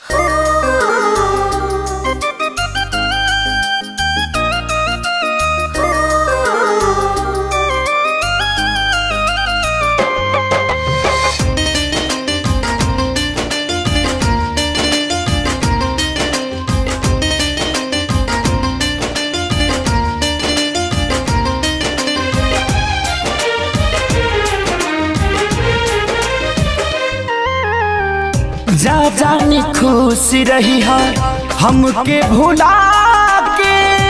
जा जानी खुश रही है हमके भुला के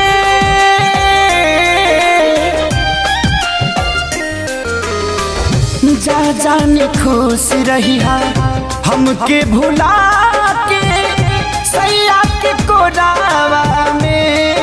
जा जानी खुश रही है हमके भुला के सैया के कोरावा में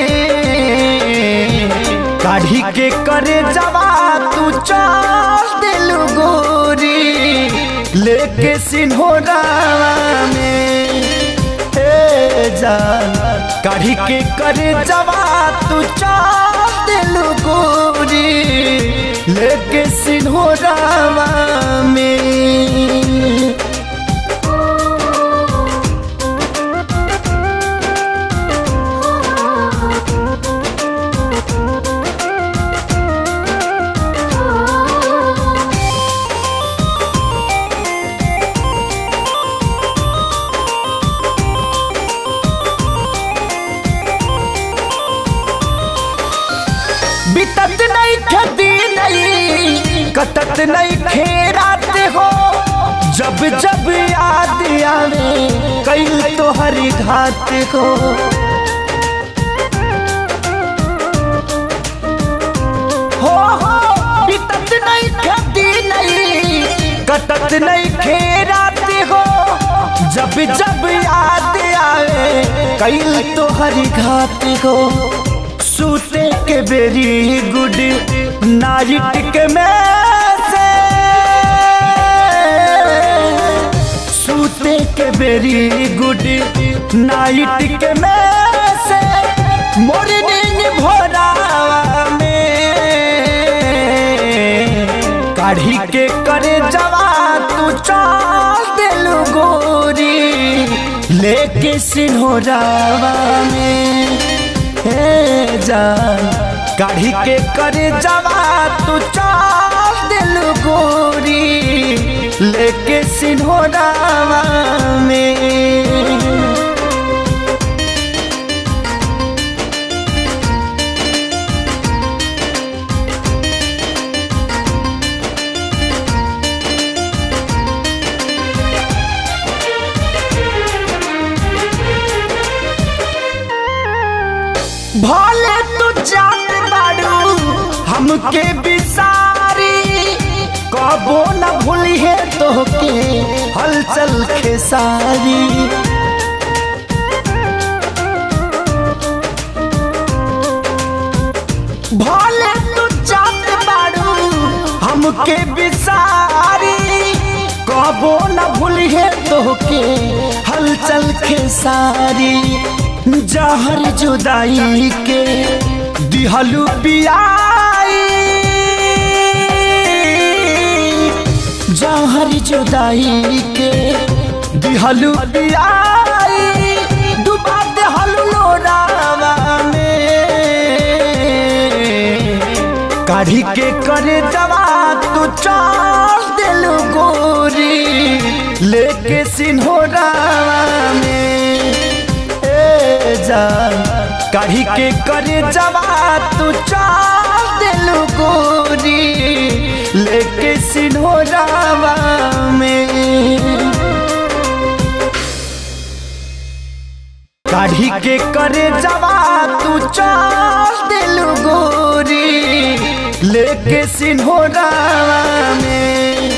काढ़ी के करे जवा तू चल दिल गोरी लेके सिन्होरावा में ए जान काढ़ी के करे जवा तू चल दिल गोरी लेके सिन्होरावा में बितत नहीं खेती नहीं कटत नहीं खेरात हो जब जब याद आवे कई तो हरी घात हो हो हो बितत नहीं खेती नहीं कटत नहीं खेरात हो जब जब याद आवे कई तो हरी घात हो सूते के वेरी गुड नाइट के में से सूते के वेरी गुड नाइट के में से मॉर्निंग भोरावा में काढ़ी के करे जवा तू चल दिल गोरी लेके सिन्होरावा में हे जान काढ़ी के करे जवा तू चाल दिल गोरी लेके सिन्होरावा में भले तू जात बाड़ू हमके बिसारी कबो न भूली है तोहके हलचल खेसारी भले तू जात बाड़ू हमके बिसारी कबो न भूली है तोहके हलचल खेसारी जहर जुदाई के दिहलू पियाई जहर जुदाई के दिहलू पियाई डुबा देहलू लोरावा में काढ़ी के करे जवा तू चल दिल गोरी लेके सिन्होरावा में जान काढ़ी के करे जवा तू चाल दिल गोरी लेके सिन्होरावा में काढ़ी के करे जवा तू चाल दिल गोरी लेके सिन्होरावा में